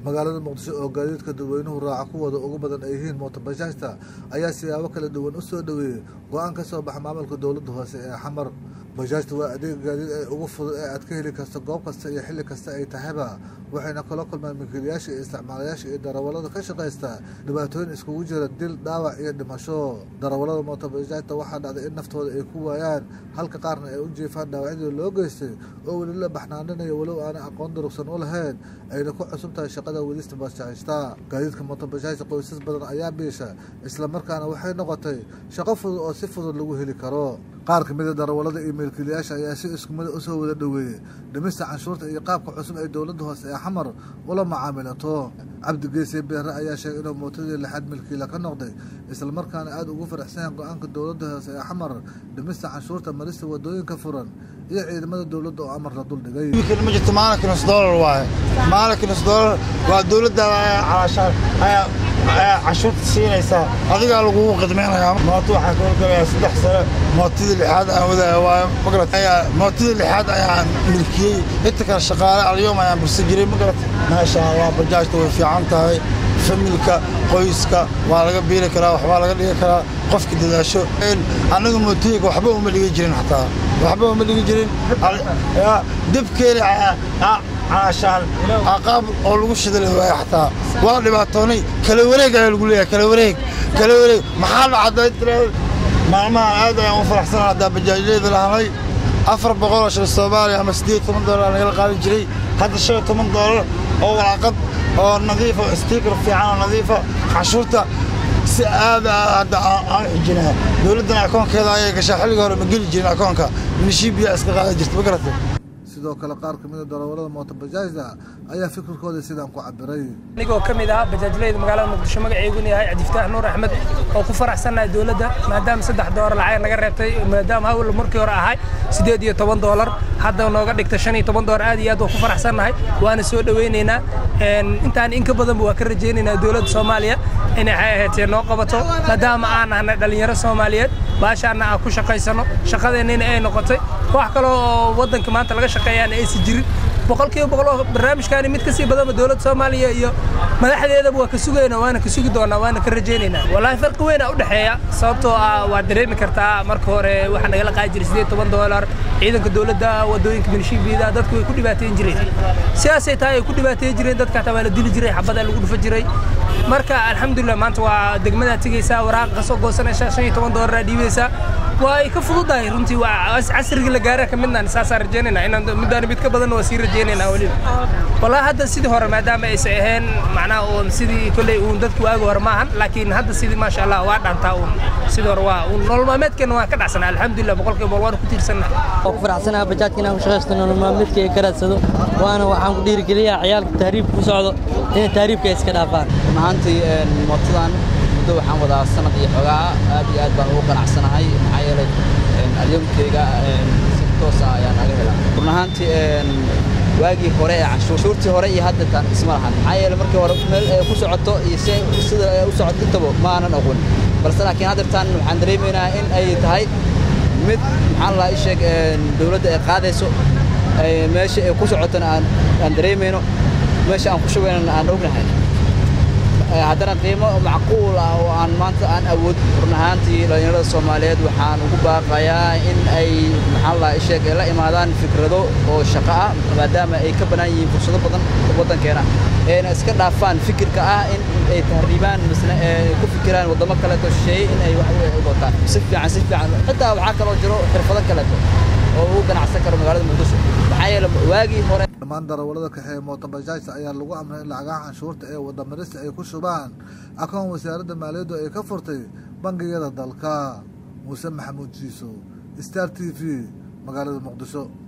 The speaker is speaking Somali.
magaalada muqdisho oo gaadiidka dadweynuhu raaca kuwooda ugu badan ay yihiin mootobajaajta ayaa siyaabo kala duwan u soo dhoweeyey go-aan ka soo baxa maamulka dowladda hoose ee xamar bajaajta waa adeeg gaadiid ee ugu fudud ee aad ka heli karto goob kasta iyo xilli kasta ay tahayba waxayna kala kulmaan milkiilayaasha iyo isticmaalayaasha iyo darawallada ka shaqaysta dhibaatooyin iskugu jira dil dhaawac iyo dhimasho darawallada mootobajaajta waxaa dhacday in naftooda ay ku waayaan halka qaarna ay u jiifaan dhaawacyadii loo geystay oo weli la baxnaaninayo walow aanay aqoon durugsan u lahayn ayna ku cusub tahay shaqada wadista bajaajta gaadiidka mootobajaajta qoysas badan ayaa biisha islamarkaana waxay noqotay shaqo fudud oo si fudud lagu heli karo qaar ka mida darawallada iyo milkiilayaasha ayaa si isku mida usoo wada dhoweeyey dhimista canshuurta iyo qaabka cusub ee dowladda hoose ee xamar ula macaamilato cabdi geese beere ayaa sheegay inuu mootadii lixaad milkiila ka noqday islamarkaana aada ugu faraxsanyahan go-aanka dowladda hoose ee xamar dhimista canshuurta marista wadooyinka furan iyo ciidamada dowladda oo amar la duldhigay ma jirto maalin nus doolar waaye maalin nus doolar waa dowladda calaashaan ayaa cashuurta siinaysaa adigaa lagugu qidmaynayaa mooto waxaa ka horgalayaa saddex sano mootadii lixaad aan wadaayo waayo magarat mootadii lixaad ayaan milkiyey inta kale shaqaale alyoom ayaan bursan jiray magarat maasha allah bajaajta way fiican tahay familka qoyska waa laga biili karaa waxbaa laga dhigi karaa qofka dadaasho annaga mootooyinka waxba uma dhigi jirin xataa waxba uma dhigi jirin dibkeeni caashaan aqaab oo lagu shidali waayo xataa waa dhibaatoonay kala wareeg ayaa lagu leeyahay kala wareeg kala wareeg maxaa dhacday tiraada maalmahan aad ayaan u faraxsanaa haddaa bajaajyada lahanay afar boqol oo shil soomaaliya ama siddeed toban doolar nagala qaadi jiray hadda shan iyo toban doolar oo walaaqad oo nadiifa stiikar fiican oo nadiifa cashuurta si aada hadda aan xijinaa dowladdana akoonkeeda ayay gashaa xilliga hore ma geli jirin akoonka minishiibiya iska qaada jirta ma garatay sidoo kale qaar ka mida darawallada mootobajaajda ayaa fikirkooda sidaan ku cabiray anigoo ka mid ah bajaajlayda magaalada muqdisho magaceyguna yahay cabdifataax nuur axmed oo ku faraxsannahay dowladda maadaama saddex doolar lacag naga reebtay maadaama hawl markii hore ahay siddeed iyo toban doolar hadda nooga dhigta shan iyo toban doolar aad iyo aad waa ku faraxsannahay waana soo dhowaynaynaa intaan in ka badanba waa ka rajaynaynaa dowladda soomaaliya inay waxay ahaatee noo qabato maadaama aan nahnay dhallinyaro soomaaliyeed baashaana aan ku shaqaysano shaqadeennina ay noqotay wax kale oo waddanka maanta laga shaqeeyaan aysan jirin boqolkiiba boqol oo barnaamijkaani mid kasii badanba dowladda soomaaliya iyo madaxdeedaba waa ka sugayna waana ka sugi doonaa waana ka rajaynaynaa wallaahi farqi weyn aa u dhexeeya sababtoo ah waad dareemi kartaa marka hore waxaa nagala qaadi jiray siddeed toban doolar ciidanka dowladda wadooyinka minishiibiyada dadku way ku dhibaateyn jireen sidaasay tahay ay ku dhibaateyn jireen dadka hataa waa la dili jiray xabadaa lagu dhufa jiray marka alxamdulilah maanta waa degmadaa tegaysaa waraaqa ka soo goosanaysaa shan iyo toban doolar aa dhiibaysaa waa ay ka fududahay runtii waa casrigii la gaara ka midnaan saasaan rajaynayna inaan middaan mid ka badanna waa sii rajaynaynaa weliba wallaahi hadda sidii hore maadaama aysan ahayn macnaha uun sidii kolley uun dadku waagi hore maahan laakiin hadda sidii maasha allah waa dhaantaa uun sidii hore waa uun nolol maalmeedkeena waa ka dhacsanaa alxamdulilah boqolkiiba boqol waana ku tiirsannahay oo ku faraxsanaha bajaajka inaan ku shaqaysto nolol maalmeedkayga ka raadsado waana waxaan ku dhiirigeliyaa ciyaalka tahriibka ku socdo inay tahriibka iska dhaafaan mahaantii mootadan muddo waxaan wadaa sanad iyo xogaa aad iyo aad baan ugu qanacsanahay maxaa yeelay alyomkeyga si toos ah ayaan naga helaa run ahaantii waagii hore ee canshuurtii hore iyo hadda tan isma lahan maxaa yeelay markii hore meel ay ku socoto iyo si sida ay u socoto intaba ma aanan aqoon balse laakiin haddeertan waxaan dareemaynaa in ay tahay mid maxaan lahaa isheeg dowladda ay qaadayso meesha ay ku socotona aan dareemayno meesha aan ku shubaynana aan ognahay haddana qiimo macquul ah oo aan maanta aan awood run ahaantii dhallinyarada soomaaliyeed waxaan ugu baaqayaa in ay maxaan lahaa isheeg la imaadaan fikrado oo shaqo ah maadaama ay ka bannaan yihiin fursado badan waddankeena eena iska dhaafaan fikirka ah in ay tahriibaan misna ku fikiraan waddamo kaleeto shisheeye in ay wax u wataan si fiican si fiican xitaa waxaa kaloo jiro xirfado kaleeto oo ugu ganacsan karo magaalada muqdisho maxaa yeele waagii hore dhammaan darawallada kaxeeye mootobajaajta ayaa lagu amray in lacagaha canshuurta ee wadamarista ay ku shubaan akoon wasaaradda maaliyaddu ay ka furtay bangiyada dalka muuse maxamuud jiiso star t v magaalada muqdisho